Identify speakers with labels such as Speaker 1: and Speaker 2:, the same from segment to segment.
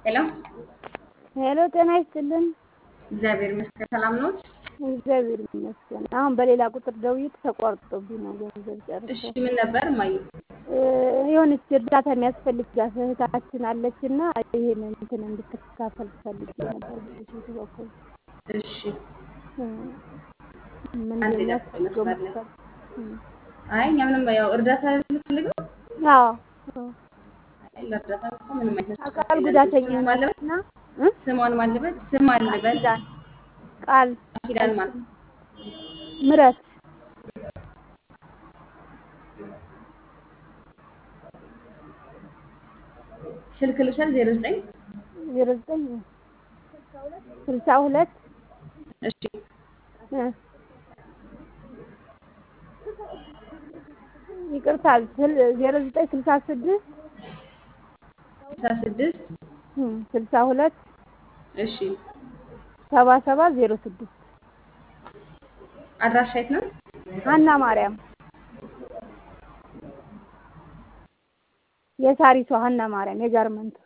Speaker 1: ሄሎ
Speaker 2: ሄሎ ጤና ይስጥልን።
Speaker 1: እግዚአብሔር ይመስገን ሰላም ኖት?
Speaker 2: እግዚአብሔር ይመስገን። አሁን በሌላ ቁጥር ደውዬ ተቋርጦብኝ ነው ገንዘብ ጨርሼ።
Speaker 1: እሺ ምን ነበር እማዬ?
Speaker 2: እ የሆነች እርዳታ የሚያስፈልጋት እህታችን አለች እና ይሄን እንትን እንድትካፈል ፈልጌ ነበር በሴቱ በኩል
Speaker 1: እሺ
Speaker 2: እ ምን
Speaker 1: አንዴ
Speaker 2: እንደሚያስፈልገው
Speaker 1: ጠብቅ መስመር ላይ።
Speaker 2: መሰል እ
Speaker 1: አይ እኛ ምንም ያው እርዳታ የምትፈልገው
Speaker 2: አዎ አዎ።
Speaker 1: አይ ለእርዳታ እኮ ምንም አይነት
Speaker 2: አካል ጉዳተኛ
Speaker 1: ስም አለበት
Speaker 2: ናትና እ
Speaker 1: ስሟን ማለበት ስም አለበት
Speaker 2: ኪዳን ቃል
Speaker 1: ኪዳን ማለት
Speaker 2: ምረት
Speaker 1: ስልክ ልውሰድ ዜሮ ዘጠኝ
Speaker 2: ዜሮ ዘጠኝ ስልሳ ሁለት
Speaker 1: እሺ
Speaker 2: እ ይቅርታ ስል- ዜሮ ዘጠኝ ስልሳ ስድስት
Speaker 1: ስልሳ ስድስት
Speaker 2: እ ስልሳ ሁለት
Speaker 1: እሺ
Speaker 2: ሰባ ሰባት ዜሮ ስድስት
Speaker 1: አድራሻ የት ነው?
Speaker 2: ሀና ማርያም የሳሪቷ ሀና ማርያም የጋርመንቱ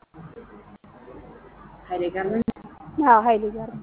Speaker 1: ኃይሌ ጋርመንት
Speaker 2: አዎ ሀይሌ ጋርመንት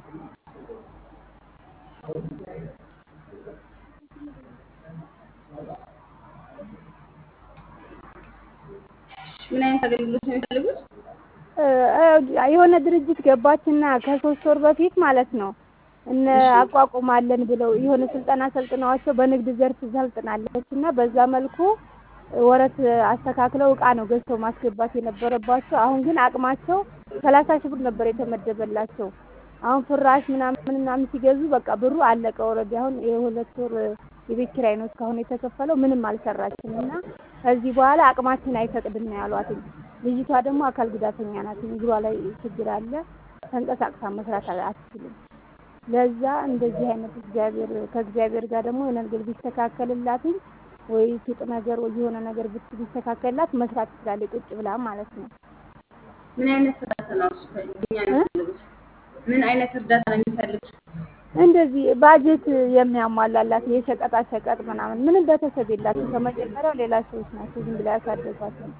Speaker 1: ምን አይነት አገልግሎት ነው የሚፈልጉት?
Speaker 2: እ እ የሆነ ድርጅት ገባችና ከሶስት ወር በፊት ማለት ነው እነ አቋቁማለን ብለው የሆነ ስልጠና ሰልጥነዋቸው በንግድ ዘርፍ ሰልጥናለች እና በዛ መልኩ ወረት አስተካክለው እቃ ነው ገዝተው ማስገባት የነበረባቸው። አሁን ግን አቅማቸው ሰላሳ ሺህ ብር ነበር የተመደበላቸው። አሁን ፍራሽ ምናምን ምናምን ሲገዙ በቃ ብሩ አለቀ። ኦልሬዲ አሁን የሁለት ወር የቤት ኪራይ ነው እስካሁን የተከፈለው። ምንም አልሰራችም እና ከዚህ በኋላ አቅማችን አይፈቅድም ነው ያሏትኝ። ልጅቷ ደግሞ አካል ጉዳተኛ ናት። እግሯ ላይ ችግር አለ። ተንቀሳቅሳ መስራት አትችልም። ለዛ እንደዚህ አይነት እግዚአብሔር ከእግዚአብሔር ጋር ደግሞ የሆነ ነገር ቢስተካከልላትኝ ወይ ሱቅ ነገር ወይ የሆነ ነገር ብት ቢስተካከልላት መስራት ትችላለች ቁጭ ብላ ማለት ነው።
Speaker 1: ምን አይነት እርዳታ ነው እሱ ከእኛ የሚፈልጉት? ምን አይነት እርዳታ ነው የሚፈልጉት?
Speaker 2: እንደዚህ ባጀት የሚያሟላላት የሸቀጣ ሸቀጥ ምናምን ምንም ቤተሰብ የላትም። ከመጀመሪያው ሌላ ሰዎች ናቸው ዝም ብላ ያሳደጓት ነው።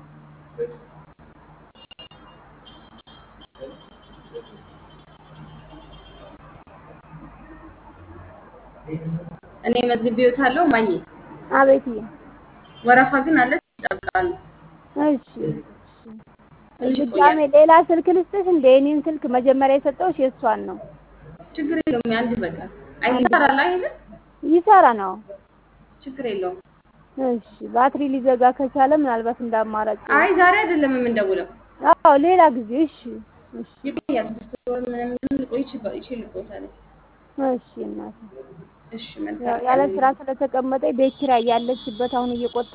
Speaker 1: እኔ መዝግቤዎታለሁ እማዬ።
Speaker 2: አቤትዬ
Speaker 1: ወረፋ ግን አለ ይጠብቃሉ።
Speaker 2: እሺ
Speaker 1: ትንሽ
Speaker 2: ድጋሜ
Speaker 1: ይቆያል።
Speaker 2: ሌላ ስልክ ልስጥሽ እንደ የኔን ስልክ መጀመሪያ የሰጠሁሽ የእሷን ነው።
Speaker 1: ችግር የለውም። አንድ በቃ አይ ይሰራል አይደል?
Speaker 2: ይሰራ ነው።
Speaker 1: ችግር የለውም።
Speaker 2: እሺ ባትሪ ሊዘጋ ከቻለ ምናልባት እንደ አማራጭ
Speaker 1: አይ ዛሬ አይደለም የምንደውለው፣
Speaker 2: አዎ ሌላ ጊዜ እሺ እሺ
Speaker 1: ይቆያል። ስድስት ወር ምናምን ሊቆይ ይችላል ይችላል።
Speaker 2: እሺ እናቴ
Speaker 1: እሺ
Speaker 2: ያው
Speaker 1: መልካም
Speaker 2: ያለ
Speaker 1: ቀን።
Speaker 2: ስራ ስለተቀመጠ ቤት ኪራይ ያለችበት አሁን እየቆጠ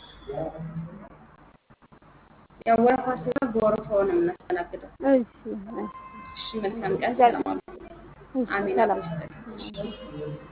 Speaker 1: ያው ወረፋ ሲሆን በወረፋው ነው የምናስተናግደው።
Speaker 2: እሺ እሺ
Speaker 1: እሺ መልካም ቀን። ሰላም አሉ።
Speaker 2: እሺ
Speaker 1: አሜን።
Speaker 2: ሰላም
Speaker 1: አብሮ ይስጠን።